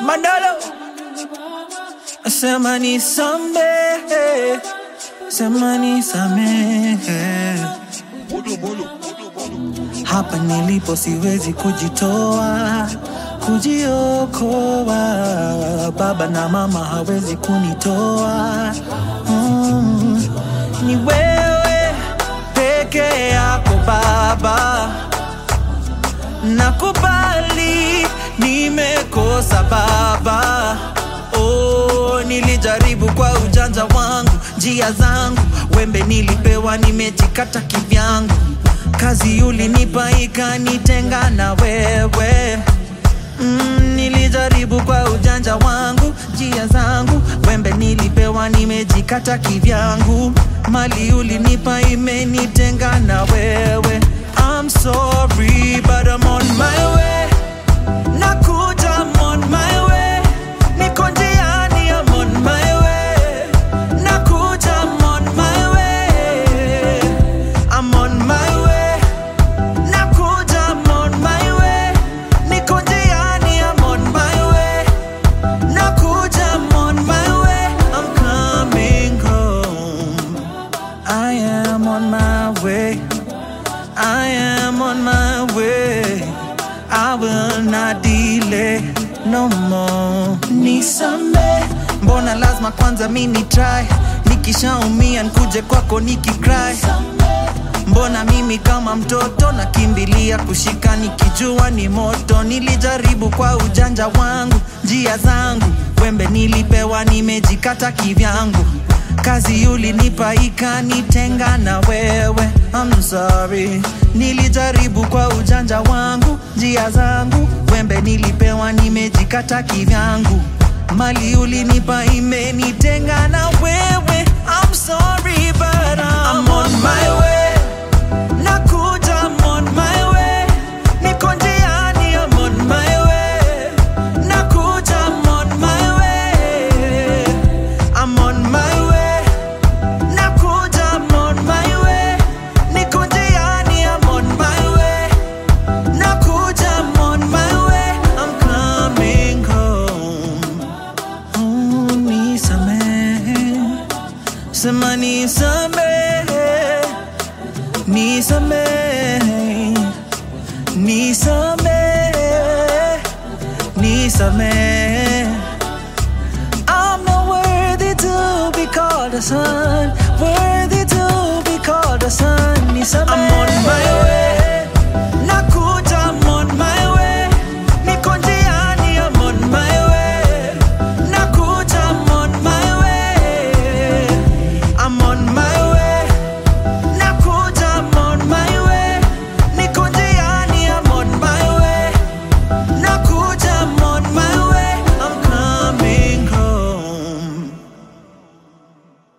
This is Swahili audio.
Manolo sema nisamehe, sema nisamehe. Hapa nilipo siwezi kujitoa, kujiokoa. Baba na mama hawezi kunitoa. Mm, ni wewe peke yako Baba, nakubali nimekosa Baba. Oh, nilijaribu kwa ujanja wangu, njia zangu, wembe nilipewa, nimejikata kivyangu. Kazi ulinipa ikanitenga na wewe. Mm, nilijaribu kwa ujanja wangu, njia zangu, wembe nilipewa, nimejikata kivyangu. Mali ulinipa imenitenga na wewe. I'm sorry but I'm on my way. Nakuja, I'm on my way. Niko njiani, I'm on my way. Nakuja, I'm on my way. I'm on my way. Nakuja, I'm on my way. Niko njiani, I'm on my way. Nakuja, I'm on my way. I'm coming home. I am on my way. I am on my way. I will not delay no more. Nisame, mbona lazima kwanza mini try, nikishaumia nkuje kwako nikicry. Mbona mimi kama mtoto nakimbilia kushika nikijua ni moto. Nilijaribu kwa ujanja wangu, njia zangu, wembe nilipewa, nimejikata kivyangu. Kazi ulinipa ikanitenga na wewe. I'm sorry, nilijaribu kwa ujanja wangu, njia zangu, wembe nilipewa, nimejikata kivyangu. Mali ulinipa imenitenga na wewe. I'm sorry but I'm, on my way. Nakuja, I'm on my way. Niko njiani, I'm on my way. Nakuja, I'm on my way. I'm on my way. Nakuja, I'm on my way. Niko njiani, I'm on my way. Nakuja, I'm on my way. I'm coming home. Oh, nisamehe. Sema nisamehe. Nisamehe. Nisamehe. Nisamehe. I'm not worthy to be called a son, worthy to be called a son. Nisamehe. I'm on my way.